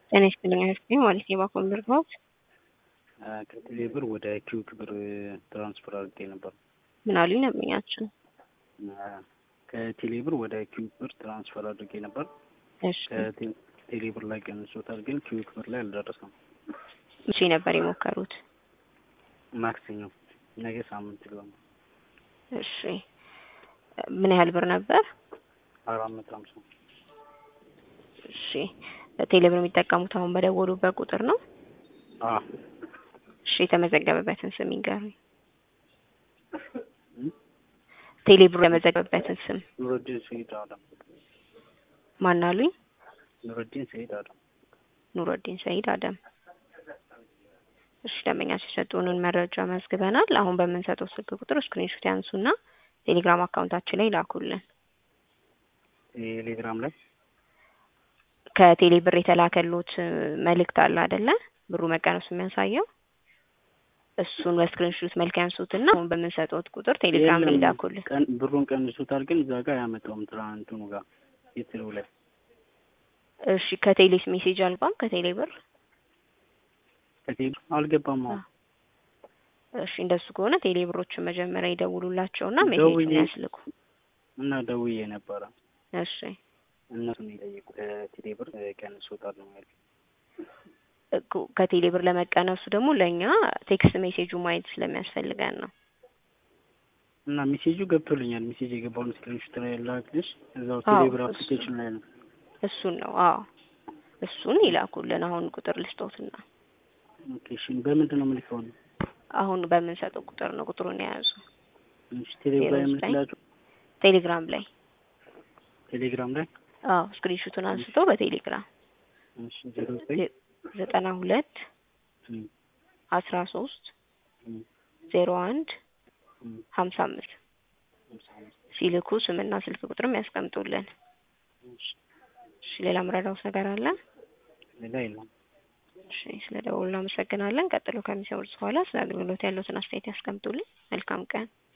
ጤና ይስጥልኝ አክስቴ ማለት የባኮን ብርታት ከቴሌ ብር ወደ ኪዩክ ብር ትራንስፈር አድርጌ ነበር። ምን አሉኝ ደንበኛችን? ከቴሌ ብር ወደ ኪዩክ ብር ትራንስፈር አድርጌ ነበር። እሺ ከቴሌ ብር ላይ ቀንሶታል፣ ግን ኪዩክ ብር ላይ አልደረሰም። መቼ ነበር የሞከሩት? ማክሰኞ ነገ ሳምንት ሊሆን እሺ ምን ያህል ብር ነበር? አራት መቶ ሀምሳ እሺ ቴሌ ብር የሚጠቀሙት አሁን በደወሉበት ቁጥር ነው? አዎ እሺ የተመዘገበበትን ስም ይንገሩኝ። ቴሌ ብር የመዘገበበትን ስም ኑረዲን ሰይድ አደም ማን አሉኝ? ኑረዲን ሰይድ አደም ኑረዲን ሰይድ አደም። እሺ ደንበኛ ሲሰጡንን መረጃ መዝግበናል። አሁን በምንሰጠው ስልክ ቁጥር ስክሪንሾት ያንሱና ቴሌግራም አካውንታችን ላይ ላኩልን። ቴሌግራም ላይ ከቴሌ ብር የተላከሉት መልእክት አለ አይደለ? ብሩ መቀነሱ የሚያሳየው እሱን በስክሪንሾት መልክ ያንሱትና አሁን በምንሰጠው ቁጥር ቴሌግራም ላይ ላኩልን። ቀን ብሩን ቀንሱታል፣ ግን እዛ ጋር አያመጣውም ትናንትኑ ጋር የትሉ ላይ እሺ ከቴሌስ ሜሴጅ አልባም ከቴሌ ብር ከቴሌ አልገባም። አሁን እሺ እንደሱ ከሆነ ቴሌ ብሮችን መጀመሪያ ይደውሉላቸውና ደውዬ- ሜሴጁን ያስልኩ። እና ደውዬ ነበረ እሺ እነሱን የጠየቁ ከቴሌ ብር ቀንሶታል ነው ያሉት። እኮ ከቴሌ ብር ለመቀነሱ ደግሞ ለእኛ ቴክስት ሜሴጁ ማየት ስለሚያስፈልገን ነው። እና ሜሴጁ ገብቶልኛል። ሜሴጅ የገባውን ስክሪንሾት ላይ ላክልሽ። እዛው አዎ፣ ቴሌ ብር እሱ- አፕሊኬሽን ላይ ነው። እሱን ነው አዎ፣ እሱን ይላኩልን። አሁን ቁጥር ልስጦትና ኦኬ እሺ። በምንድን ነው የምልከው? ነው አሁን በምንሰጠው ቁጥር ነው ቁጥሩን የያዙ እሺ፣ ቴሌ ብር ላይ ዜሮ ዘጠኝ የምልክላችሁ ቴሌግራም ላይ ቴሌግራም ላይ አዎ፣ ስክሪንሹቱን አንስተው በቴሌግራም እሺ፣ ዜሮ ዘጠኝ ዜ- ዘጠና ሁለት እም፣ አስራ ሶስት እም፣ ዜሮ አንድ እም፣ ሀምሳ አምስት ሃምሳ አምስት ሲልኩ ስምና ስልክ ቁጥርም ያስቀምጡልን። እሺ፣ እሺ ሌላ ምረዳውስ ነገር አለ? ሌላ የለም። እሺ ስለ ደውሉ እናመሰግናለን። ቀጥሎ ከሚሰሙት በኋላ ስለ አገልግሎት ያለውትን አስተያየት ያስቀምጡልን። መልካም ቀን።